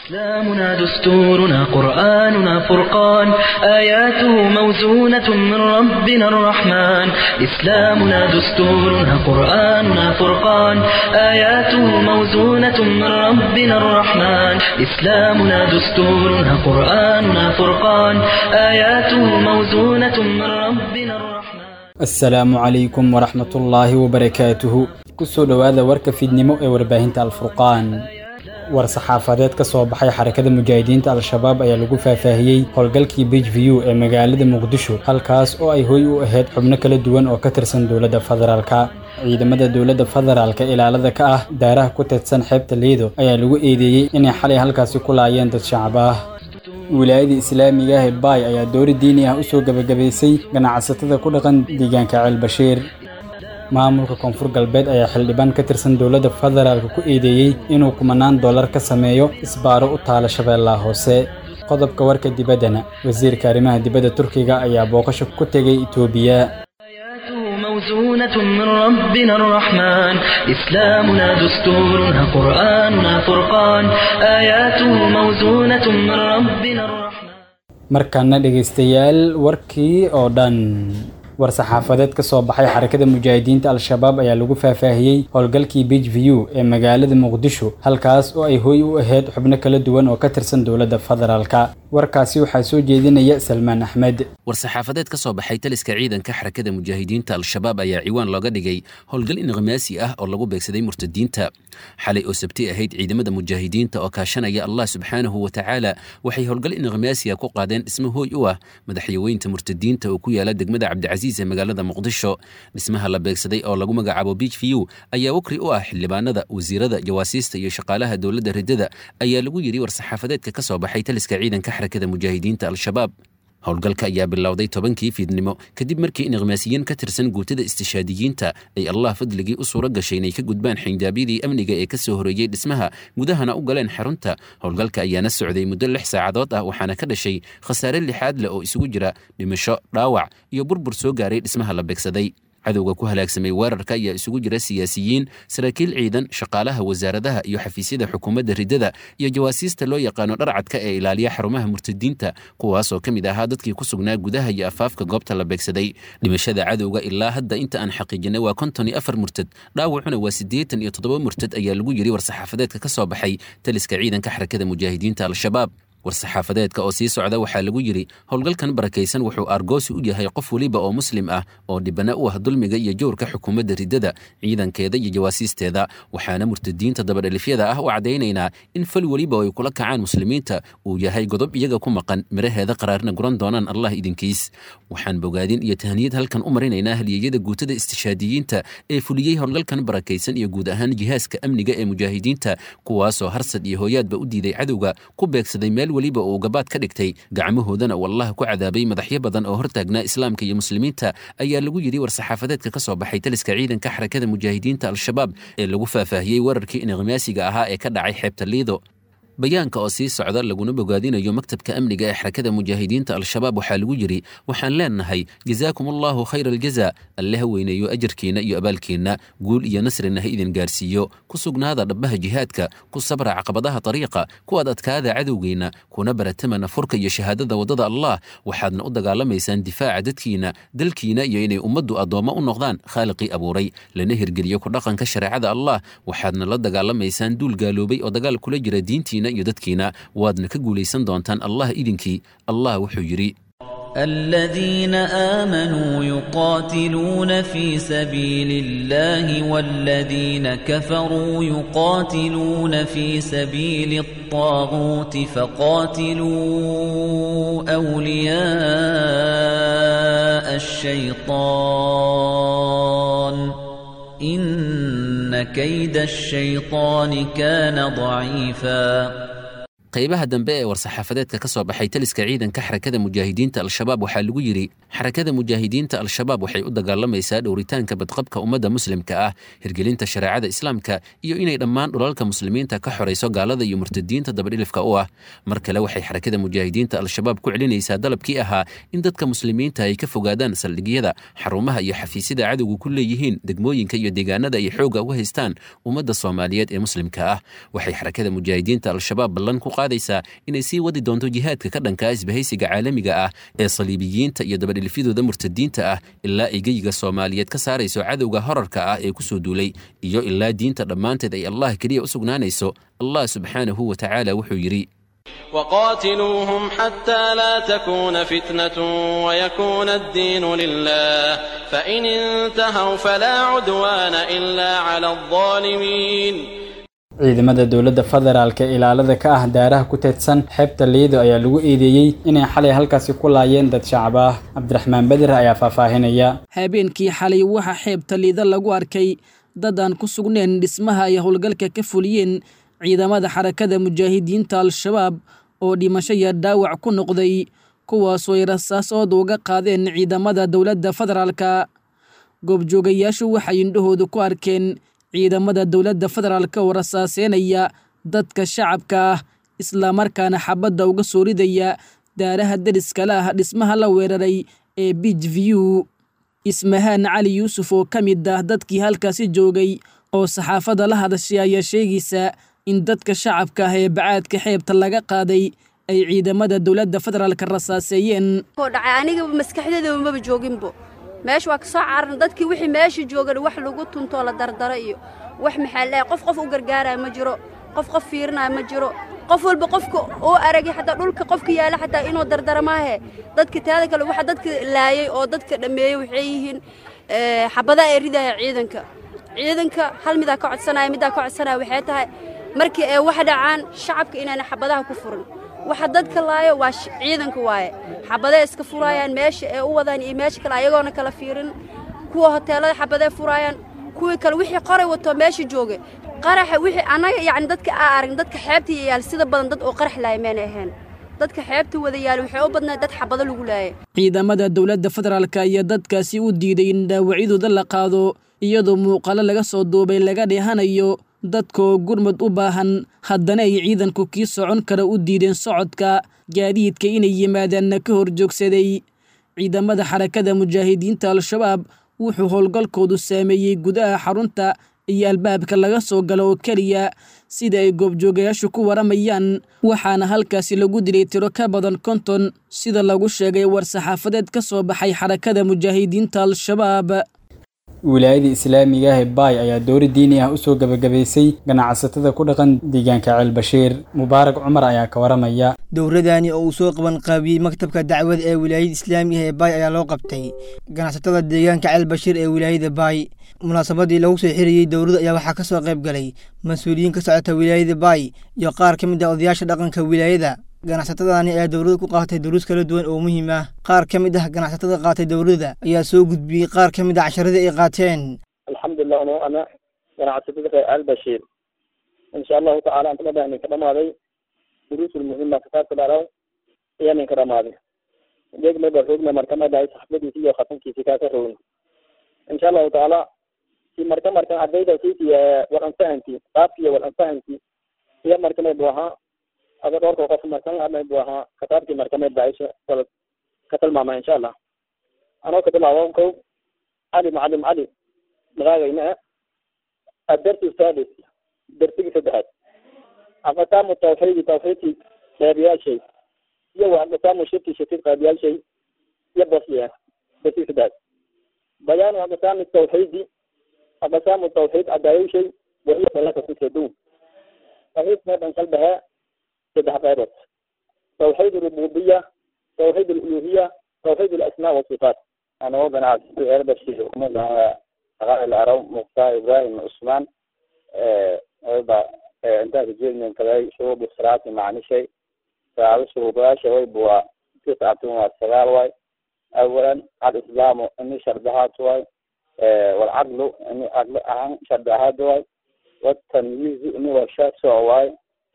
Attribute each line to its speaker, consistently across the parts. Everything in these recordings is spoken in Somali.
Speaker 1: إسلامنا دستورنا قرآننا فرقان آياته موزونة من ربنا الرحمن إسلامنا دستورنا قرآننا فرقان آياته موزونة من ربنا الرحمن إسلامنا دستورنا قرآننا فرقان آياته موزونة من ربنا الرحمن
Speaker 2: asalaamu calaykum waraxmatullaahi wabarakaatuhu kusoo dhowaada warka fiidnimo ee warbaahinta alfurqaan war saxaafadeed ka soo baxay xarakada mujaahidiinta al-shabaab ayaa lagu faahfaahiyey howlgalkii bridge view ee magaalada muqdisho halkaas oo ay hoy u ahayd xubno kala duwan oo ka tirsan dowladda federaalka ciidamada dowladda federaalka ilaalada ka ah daaraha ku teedsan xeebta liido ayaa lagu eedeeyey inay xalay halkaasi ku laayeen dad shacab ah wilaayada islaamiga ah ee baay ayaa doori diini ah usoo gebagabaysay ganacsatada ku dhaqan deegaanka ceelbashiir maamulka koonfur galbeed ayaa xildhibaan ka tirsan dowladda federaalka ku eedeeyey inuu kumanaan dollar ka sameeyo isbaaro u taala shabeellaha hoose qodobka warka dibaddana wasiirka arrimaha dibadda turkiga ayaa booqasho ku tegay itoobiya
Speaker 1: آياته موزونة من ربنا الرحمن إسلامنا دستورنا قرآننا فرقان آياته موزونة من ربنا الرحمن
Speaker 2: markaana dhegaystayaal warkii oo dhan war saxaafadeed ka soo baxay xarakada mujaahidiinta al-shabaab ayaa lagu faahfaahiyey howlgalkii bridge view ee magaalada muqdisho halkaas oo ay hoy u ahayd xubno kala duwan oo ka tirsan dowladda federaalka warkaasi waxaa soo jeedinaya salmaan axmed
Speaker 3: war-saxaafadeed ka soo baxay taliska ciidanka xarakada mujaahidiinta al-shabaab ayaa ciwaan looga dhigay howlgal inqimaasi ah oo lagu beegsaday murtadiinta xalay oo sabti ahayd ciidamada mujaahidiinta oo kaashanaya allah subxaanahu wa tacaala waxay howlgal inqimaasiya ku qaadeen dhismo hooy u ah madaxyaweynta murtadiinta oo ku yaala degmada cabdicasiis ee magaalada muqdisho dhismaha la beegsaday oo lagu magacaabo beach view ayaa wakri u ah xildhibaanada wasiirada jawaasiista iyo shaqaalaha dowladda riddada ayaa lagu yidhi war-saxaafadeedka ka soo baxay taliska ciidanka xarakada mujaahidiinta al-shabaab howlgalka ayaa bilowday tobankii fiidnimo kadib markii inqimaasiyiin ka tirsan guutada istishaadiyiinta ay allah fadligii u suuro gashay inay ka gudbaan xinjaabyadii amniga ee ka soo horeeyey dhismaha gudahana u galeen xarunta howlgalka ayaana socday muddo lix saacadood ah waxaana ka dhashay khasaare lixaad leh oo isugu jira dhimasho dhaawac iyo burbur soo gaaray dhismaha la beegsaday cadowga ku halaagsamay weerarka ayaa isugu jira siyaasiyiin saraakiil ciidan shaqaalaha wasaaradaha iyo xafiisyada xukuumadda riddada iyo jawaasiista loo yaqaano dharcadka ee ilaaliya xarumaha murtadiinta kuwaasoo ka mid ahaa dadkii ku sugnaa gudaha iyo afaafka goobta la beegsaday dhimashada cadowga ilaa hadda inta aan xaqiijinay waa konton iyo afar murtad dhaawacuna waa siddeetan iyo toddoba murtad ayaa lagu yidhi war-saxaafadeedka ka soo baxay taliska ciidanka xarakada mujaahidiinta al-shabaab war-saxaafadeedka oo sii socda waxaa lagu yidhi howlgalkan barakaysan wuxuu aargoosi u yahay qof weliba oo muslim ah oo dhibana u ah dulmiga iyo jowrka xukuumadda riddada ciidankeeda iyo jawaasiisteeda waxaana murtadiinta dabadhalifyada ah u caddaynaynaa in fal weliba ay kula kacaan muslimiinta uu yahay godob iyaga ku maqan miraheeda qaraarna guran doonaan allah idinkiis waxaan bogaadin iyo tahniyad halkan u marinaynaa haliyeyada guutada istishaadiyiinta ee fuliyey howlgalkan barakaysan iyo guud ahaan jihaaska amniga ee mujaahidiinta kuwaasoo harsad iyo hooyaadba u diiday cadowga ku beegsaday meel weliba uu gabaad ka dhigtay gacmahoodana uu allah ku cadaabay madaxyo badan oo hortaagnaa islaamka iyo muslimiinta ayaa lagu yidhi war-saxaafadeedka ka soo baxay taliska ciidanka xarakada mujaahidiinta al-shabaab ee lagu faahfaahiyey weerarkii inqimaasiga ahaa ee ka dhacay xeebta liido bayaanka oo sii socda laguna bogaadinayo maktabka amniga ee xarakada mujaahidiinta al-shabaab waxaa lagu yidhi waxaan leenahay jazaakum allahu khayra aljaza alle ha weyneeyo ajarkiinna iyo abaalkiinna guul iyo nasrina ha idin gaarsiiyo ku sugnaada dhabbaha jihaadka ku sabra caqabadaha dariiqa kuwaad adkaada cadowgeenna kuna baratamana furka iyo shahaadada waddada allah waxaadna u dagaalamaysaan difaaca dadkiina dalkiina iyo inay ummaddu addoommo u noqdaan khaaliqii abuuray lana hirgeliyo ku dhaqanka shareecada allah waxaadna la dagaalamaysaan duul gaaloobay oo dagaal kula jira diintiina iyo dadkiina waadna ka guulaysan doontaan allah idinkii allah wuxuu yidhi
Speaker 4: الذين آمنوا يقاتلون في سبيل الله والذين كفروا يقاتلون في سبيل الطاغوت فقاتلوا أولياء الشيطان إن كيد الشيطان كان ضعيفاً
Speaker 3: qaybaha dambe ee war-saxaafadeedka ka soo baxay taliska ciidanka xarakada mujaahidiinta al-shabaab waxaa lagu yidhi xarakada mujaahidiinta al-shabaab waxay u dagaalamaysaa dhowritaanka badqabka ummadda muslimka ah hirgelinta shareecada islaamka iyo inay dhammaan dhulalka muslimiinta ka xorayso gaalada iyo murtadiinta dabadhilifka u ah mar kale waxay xarakada mujaahidiinta al-shabaab ku celinaysaa dalabkii ahaa in dadka muslimiinta ay ka fogaadaan saldhigyada xarumaha iyo xafiisyada cadowga ku leeyihiin degmooyinka iyo deegaanada ay xooga uga haystaan ummadda soomaaliyeed ee muslimka ah waxay xarakada mujaahidiinta al-shabaab ballan ku qaadaysaa inay sii wadi doonto jihaadka ka dhankaa isbahaysiga caalamiga ah ee saliibiyiinta iyo dabadhilifyadooda murtadiinta ah ilaa ay geyiga soomaaliyeed ka saarayso cadowga horarka ah ee ku soo duulay iyo ilaa diinta dhammaanteed ay allah keliya u sugnaanayso allah subxaanahu wa tacaala wuxuu yidhi
Speaker 5: وقاتلوهم حتى لا تكون فتنة ويكون الدين لله فإن انتهوا فلا عدوان إلا على الظالمين
Speaker 2: ciidamada dowladda federaalka ee ilaalada ka ah daaraha ku teedsan xeebta liido ayaa lagu eedeeyey inay xalay halkaasi ku laayeen dad shacab ah cabdiraxmaan beder ayaa faahfaahinaya
Speaker 6: habeenkii xalay waxaa xeebta liida lagu arkay dad aan ku sugnayn dhismaha ay howlgalka ka fuliyeen ciidamada xarakada mujaahidiinta al-shabaab oo dhimasho iyo dhaawac ku noqday kuwaasoo ay rasaasooda uga qaadeen ciidamada dowladda federaalka goobjoogayaashu waxay indhahoodu ku arkeen ciidamada dowladda federaalka oo rasaaseynaya dadka shacabka ah islamarkaana xabadda uga soo ridaya daaraha deriskala ah dhismaha la weeraray ee bij view ismahaan cali yuusuf oo ka mid ah dadkii halkaasi joogay oo saxaafadda la hadashay ayaa sheegaysa in dadka shacabka ah ee bacaadka xeebta laga qaaday ay ciidamada dowladda federaalka rasaaseeyeen
Speaker 7: dhacay aniga maskaxdeedaba maba jooginbo meesha waa ka soo cararan dadkii wixii meesha joogan wax lagu tuntoo la dardaro iyo wax maxaa leeyahay qof qof u gargaaraya ma jiro qof qof fiirinaya ma jiro qof walba qofka oo aragay xataa dhulka qofka yaala xataa inuu dardara maahe dadka taada kale waxa dadka laayay oo dadka dhammeeyey waxay yihiin xabadaha ay ridaya ciidanka ciidanka hal midaa ka codsanaya middaa ka codsanaya waxay tahay markii ay wax dhacaan shacabka inaana xabadaha ku furin waxa dadka laayo waa ciidanka waaye xabadee iska furaayaan meesha ee u wadaan iyo meesha kale ayagoona kala fiirin kuwa hoteelada xabadee furaayaan kuwii kale wixii qoray wato meesha jooga qaraxa wixii annaga yacni dadka aa aragn dadka xeebta yayaal sida badan dad oo qarax laaya meena ahayn dadka xeebta wada yaal waxay u badnaa dad xabado lagu laayay
Speaker 6: ciidamada dowladda federaalka ayaa dadkaasi u diiday in dhaawacyadooda la qaado iyadoo muuqaalo laga soo duubay laga dheehanayo dadkaoo gurmud u baahan haddana ay ciidanku kii socon kara u diideen socodka gaadiidka inay yimaadaanna ka hor joogsaday ciidamada xarakada mujaahidiinta al-shabaab wuxuu howlgalkoodu saameeyey gudaha xarunta iyo albaabka laga soo galo oo keliya sida ay goobjoogayaashu ku waramayaan waxaana halkaasi lagu dilay tiro ka badan konton sida lagu sheegay war-saxaafadeed ka soo baxay xarakada mujaahidiinta al-shabaab
Speaker 2: wilaayada islaamiga ah ee baay ayaa doori diini ah usoo gebagabaysay ganacsatada ku dhaqan deegaanka ceel bashiir mubaarak cumar ayaa ka waramaya
Speaker 8: dowradani oo uu soo qaban qaabiyey maktabka dacwada ee wilaayada islaamiga ee baay ayaa loo qabtay ganacsatada deegaanka ceel bashiir ee wilaayada baay munaasabadii lagu soo xiriyey dowladda ayaa waxaa ka soo qayb galay mas-uuliyiin ka socota wilaayada baay iyo qaar ka mid ah odayaasha dhaqanka wilaayada ganacsatadani ayaa dowladda ku qaatay duruus kala duwan oo muhiim ah qaar ka mid ah ganacsatada qaatay dowladda ayaa soo gudbiyey qaar ka mid ah casharadii ay qaateen
Speaker 9: alxamdulilah ano ana ganacsatada reer albashiir insha allahu tacala antama baa ninka dhamaaday duruusul muhima kitaabka dharaw ayaa ninka dhamaaday degmaba rogna markama dhahay saxbadiisi iyo khatankiisi kaaka rogna insha allahu tacaala si marka markan ardayda siisi war anfahanti qaabkiiyo war anfahanti iyo markamay bu ahaa ada dhowrka qof markan adnay bu ahaa kitaabkii markamay dhaayso wal ka tilmaama insha allah anoo ka bilaabo kow cali macalim cali magaagayna adarsi sadis darsigii saddexaad aqsaamu tawxiidi tawxiidkii qeybiyaashay iyo wa aqsaamu shirki shirkid qeybiyaashay iyo basiya darsigii saddexaad bayaanu aqsaami tawxiidi aqsaamu tawxiid cadaayowshay wahiya dalaka kusadow tawxiidka dhan kalbahe saddex qaybood tawxiid rububiya tawxiid aluluhiya tawxiid alasmaa wasifaat anoo ganacsato erbashir umadaha aqaal araw muqtaa ibrahim cusmaan wayba intaa kajeednan kaday shuruudu salaati macnishay saado shuruudayaasha wayba waa tiscatun waa sagaal waay awalan alislaamu ini shardahaad waay walcadlu ini cadlo ahaan shardahaad waay watamyiizu ini waa shaasoc waay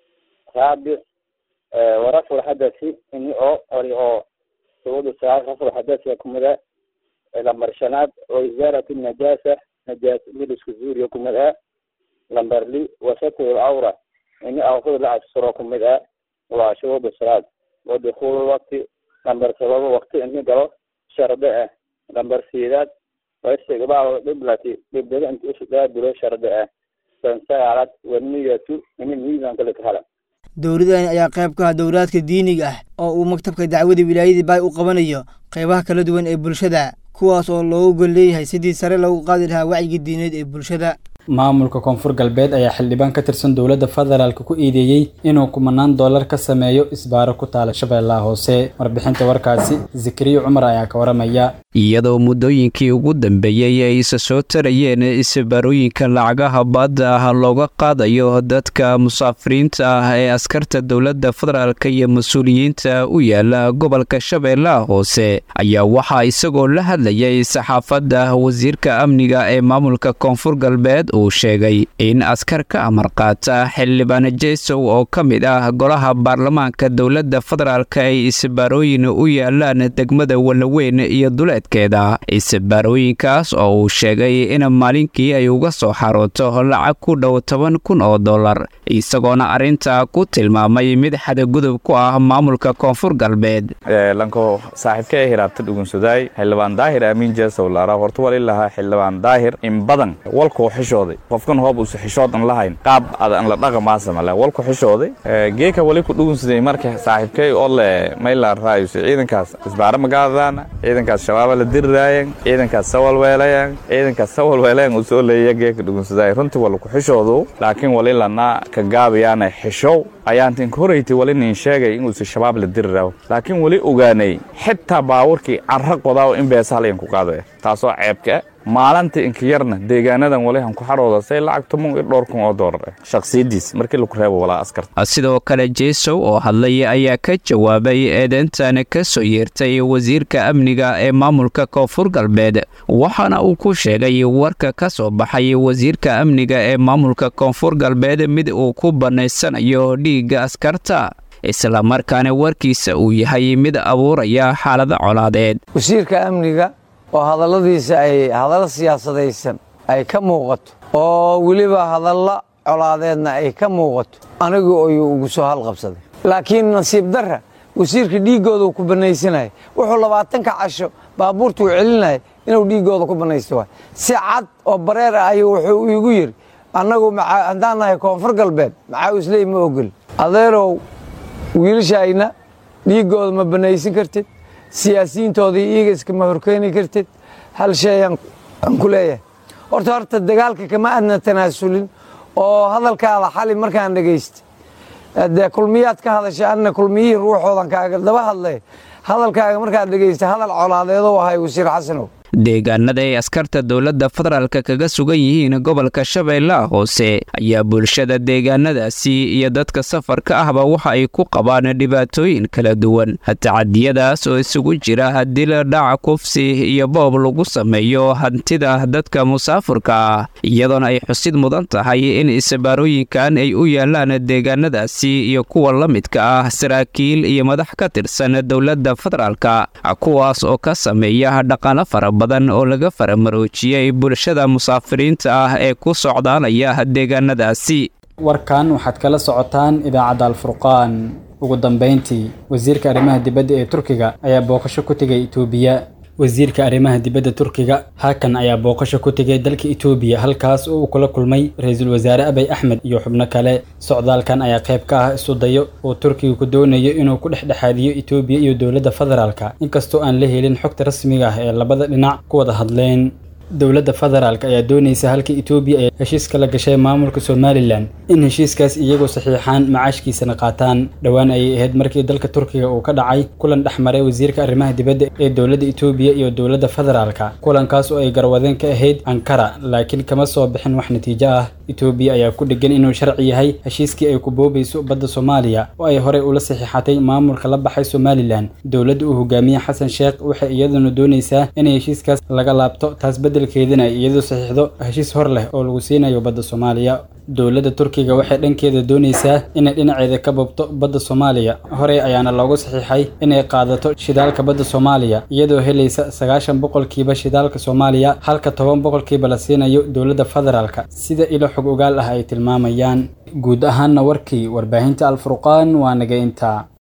Speaker 9: raabic warafcu lxadasi ini oo ori oo shuruudu salaat rafcu lxadasi kumida lambar shanaad oo izaarat najaasa najaas milisku zuuriyo kumid ah lambar li wasatr lcawra ini awrada la asturo kumid ah waa shuruud salaad wadukul wakti lambar sababo wakti ini galo sharde ah lambar sideed waistiqbaalu qiblati qiblada inta usudaaburo sharde ah san sagaalaad waniyatu ini miisanka laka hala
Speaker 8: dowladani ayaa qayb ka ah dowlaadka diiniga ah oo uu maktabka dacwada wilaayadii baay u qabanayo qaybaha kala duwan ee bulshada kuwaas oo loogu gol leeyahay sidii sare loogu qaadi lahaa wacyiga diineed ee bulshada
Speaker 2: maamulka koonfur galbeed ayaa xildhibaan ka tirsan dowladda federaalk ku eedeeyey inuu kumanaan dollar ka sameeyo isbaaro ku taala shabeellaha hoose warbixinta warkaasi zikriyo cumar ayaa ka waramaya
Speaker 10: iyadoo muddooyinkii ugu dambeeyey ay isa soo tarayeen isbaarooyinka lacagaha baadda ah looga qaadayo dadka musaafiriinta ah ee askarta dowladda federaalk iyo mas-uuliyiinta u yaala gobolka shabeellaha hoose ayaa waxaa isagoo la hadlayay saxaafadda wasiirka amniga ee maamulka koonfur galbeed uu sheegay in askar ka amar qaata xildhibaan jesow oo ka mid ah golaha baarlamaanka dowladda federaalk ay isbaarooyin u yaalaan degmada walaweyn iyo duleedkeeda isbaarooyinkaas oo uu sheegay in maalinkii ay uga soo xarooto lacag ku dhow toban kun oo dollar isagoona arrinta ku tilmaamay mid xadagudub ku ah maamulka koonfur galbeed
Speaker 11: lanko saaxiibka ee hiraabta dhugunsudaay xildhibaan daahir aamin jesow laara horta wali lahaa xildhibaan daahir in badan walkuu xishooday qofkan hoob usa xishoodan lahayn qaab adan la dhaqamaasama walku xishooday geeka wali ku dhugunsaday marka saaxiibkay oo le maylaan raayuse ciidankaas isbaara magaadaan ciidankaas shabaaba la diriraayan ciidankaas sawalweelayan ciidankaas sawalweelayan uu soo leeya geeka dhugunsaday runtii wala ku xishoodu laakiin wali lana ka gaabayaana xishow ayaantin horaytay wali nin sheegay inuusa shabaab la diriraawo laakiin wali ogaanay xitaa baawarkii carra qodaawo in beesahalayan ku qaadaya taasoo ceebka maalinta inka yarna deegaanadan walihan ku xarooda say lacag toban iyo dhowr kun oo doolar ah shakhsiyadiis markii lagu reebo walaa askarta
Speaker 10: sidoo kale jesow oo hadlay ayaa ka jawaabay eedeyntan ka soo yeertay wasiirka amniga ee maamulka koonfur galbeed waxaana uu ku sheegay warka ka soo baxay wasiirka amniga ee maamulka koonfur galbeed mid uu ku bannaysanayo dhiigga askarta islamarkaana warkiisa uu yahay mid abuuraya xaalada colaadeed
Speaker 12: wasiirka amniga oo hadalladiisa ay hadallo siyaasadaysan ay ka muuqato oo weliba hadallo colaadeedna ay ka muuqato anigu ayuu ugu soo halqabsaday laakiin nasiib darra wasiirka dhiiggooda ku bannaysanaya wuxuu labaatanka casho baabuurta uu celinaya inuu dhiiggooda ku bannaysto waay si cad oo bareer ah ayuu wuxuu iigu yidhi annagu haddaan nahay koonfur galbeed maxaa isley ma ogol adeerow wiilashayna dhiiggooda ma bannaysan kartid siyaasiyiintoodii iyaga iskama horkeeni kartid hal shay aan ku leeyahay horta horta dagaalka kama adna tanaasulin oo hadalkaada xali markaan dhegaysta dee kulmiyaad ka hadashay anna kulmiyihii ruuxoodan kaaga daba hadlay hadalkaaga markaad dhegaysta hadal colaadeedo ahay wasiir xasanow
Speaker 10: deegaanada ay askarta dowladda federaalka kaga sugan yihiin gobolka shabeellaha hoose ayaa bulshada deegaanadaasi iyo dadka safarka ahba waxa ay ku qabaan dhibaatooyin kala duwan tacadiyadaas oo isugu jira dil dhac kufsi iyo boob lagu sameeyo hantida dadka musaafurka ah iyadoona ay xusid mudan tahay in isbaarooyinkan ay u yaalaan deegaanadaasi iyo kuwa la midka ah saraakiil iyo madax ka tirsan dowladda federaalka kuwaas oo ka sameeya dhaqano fara badan oo laga faramaroojiyey bulshada musaafiriinta ah ee ku socdaalaya deegaanadaasi
Speaker 2: warkan waxaad kala socotaan idaacadda alfurqaan ugu dambayntii wasiirka arrimaha dibadda ee turkiga ayaa booqasho ku tegay itoobiya wasiirka arrimaha dibadda turkiga hakan ayaa booqasho ku tegay dalka itoobiya halkaas oo uu kula kulmay ra-iisul wasaare abay axmed iyo xubno kale socdaalkan ayaa qayb ka ah isu dayo oo turkiga ku doonayo inuu ku dhexdhexaadiyo itoobiya iyo dowladda federaalka inkastoo aan la helin xogta rasmiga ah ee labada dhinac ku wada hadleen dowladda federaalk ayaa doonaysa halka itoobiya ay heshiiska la gashay maamulka somalilan in heshiiskaas iyagoo saxiixaan macaashkiisana qaataan dhowaan ayay ahayd markii dalka turkiga uu ka dhacay kulan dhex maray wasiirka arrimaha dibadda ee dowladda itoobiya iyo dowladda federaalka kulankaas oo ay garwadeen ka ahayd ankara laakiin kama soo bixin wax natiijo ah itoobiya ayaa ku dhegan inuu sharci yahay heshiiskii ay ku boobayso badda soomaaliya oo ay horey ula saxiixatay maamulka la baxay somalilan dowladda uu hogaamiye xasan sheekh waxay iyaduna doonaysaa inay heshiiskaas laga laabto taas beddelkeedana ay iyadoo saxiixdo heshiis hor leh oo lagu siinayo badda soomaaliya dowladda turkiga waxay dhankeeda doonaysaa inay dhinaceeda ka bobto badda soomaaliya horey ayaana loogu saxiixay inay qaadato shidaalka badda soomaaliya iyadoo helaysa sagaashan boqolkiiba shidaalka soomaaliya halka toban boqolkiiba la siinayo dowladda federaalka sida ilo xog ogaal ah ay tilmaamayaan guud ahaanna warkii warbaahinta alfurqaan waa naga intaa